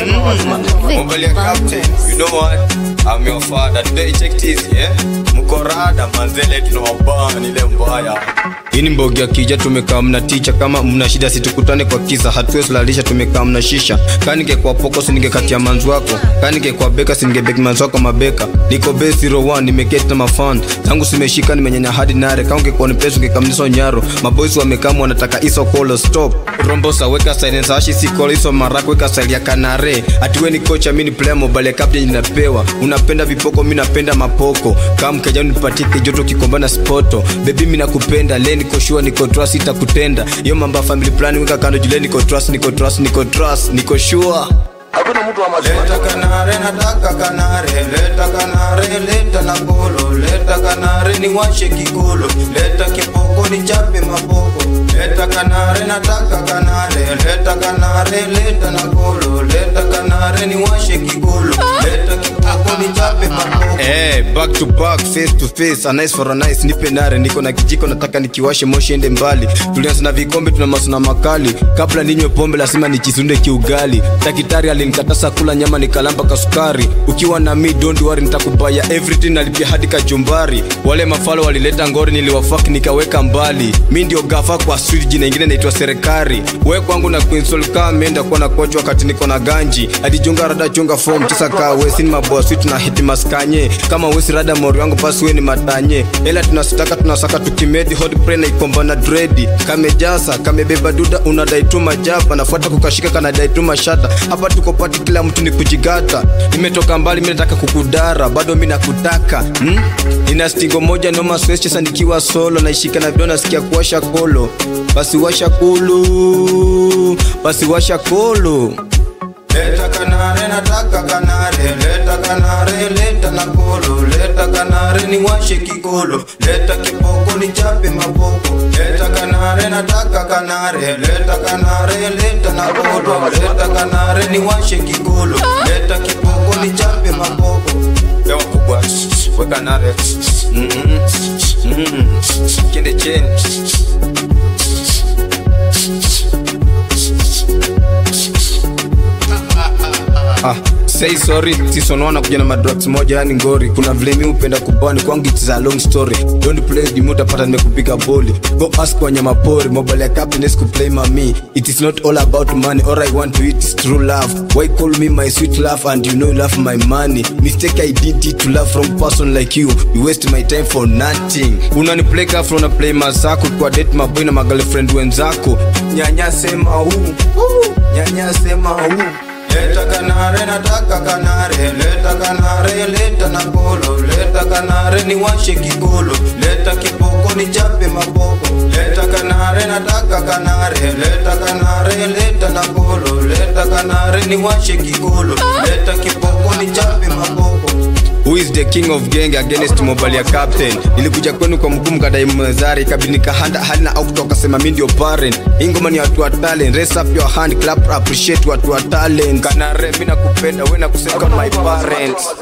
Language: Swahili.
Mobile ya captain, you know what? I'm your father. Today check this, yeah? Mkorada manzele tunawabana ile mbaya. Hii ni mbogi ya kija tumekaa mna ticha kama mna shida situkutane kwa kisa hatuwezi lalisha tumekaa mna shisha kanike kwa poko siningekatia manzi wako kanike kwa beka siningebeki manzi wako mabeka niko base 01 nimeketi na mafan zangu simeshika nimenyanya hadi nare kama ungekuwa ni pesa ungekamniso nyaro maboys wamekama wanataka iso kolo stop rombosa weka silence ashi si kolo iso marako weka style ya kanare atiwe ni kocha mimi ni player mobile ya captain ninapewa unapenda vipoko mimi napenda mapoko kama mkeja nipatie kijoto kikombana spoto baby mimi nakupenda le niko sure niko trust itakutenda hiyo mambo ya family plan weka kando jule niko trust niko trust niko trust niko sure hakuna mtu wa maziwa Leta kanare nataka kanare leta kanare leta na kolo leta kanare ni washe kikolo leta kipoko ni chape mapoko leta kanare nataka kanare leta kanare leta na kolo leta kanare ni washe kikolo leta kipoko ni chape mapoko Eh, back to back, face to face, a nice for a nice, nipe nare, niko na kijiko nataka nikiwashe moshi ende mbali. Tulianza na vikombe tuna masuna makali, kabla ninywe pombe lazima nichisunde kiugali. Daktari alinikataza kula nyama nikalamba kasukari. Ukiwa na mi don't worry nitakubaya everything nalipia hadi kajumbari. Wale mafalo walileta ngori niliwafaki nikaweka mbali. Mi ndio gafa kwa street jina ingine naitwa serikali. We kwangu na Queen Soul kama meenda kuwa na kocha wakati niko na ganji. Adijonga rada chunga form tisa kaa wesi ni maboa sweet na hiti maskanye. Kama wesi rada mori wangu basi we ni matanye. Ela tunasitaka tunasaka tukimedi hot pre na ikomba na dredi. Kamejasa kamebeba duda unadai tu majaba nafuata kukashika kanadai tu mashata. Hapa tuko pati kila mtu ni kujigata. Nimetoka mbali mimi nataka kukudara bado mimi nakutaka. Hmm? Nina stingo moja noma stress sasa nikiwa solo naishika na vidona nasikia kuwasha kolo. Basi washa kulu. Basi washa kolo. Leta kanare nataka kanare leta kanare leta na kolo leta kanare ni washe kikolo leta kipoko ni chape mapoko leta kanare nataka kanare leta kanare leta na kolo leta kanare ni washe kikolo leta kipoko ni chape mapoko Lewa kubwa weka nare Mhm. Mhm. kende cheni Ah, say sorry season 1 nakuja na madrops moja yani ngori kuna vile mi upenda kubani kwangu it's a long story don't play the mood utapata nimekupiga boli go ask wanyama pori mobile ya captain is play mami it is not all about money all i want to eat is true love why call me my sweet love and you know you love my money mistake i did it to love from person like you you waste my time for nothing unani play kafro na play masako kwa date maboy na magirlfriend wenzako nyanya sema huu nyanya sema huu Leta kanare nataka kanare leta kanare leta na kolo leta kanare ni washe kikolo leta kipoko ni chape mapoko leta kanare nataka kanare leta kanare leta na kolo leta kanare ni washe kikolo leta kipoko ni chape mapoko Who is the king of gang against mobile ya captain nilikuja kwenu kwa mkuu mkadai mwezari kabidi nikahanda hali na au kutoka sema mi ndio parent hii ngoma ni watu wa talent raise up your hand clap appreciate watu wa talent kana re mimi nakupenda wewe nakusema my parents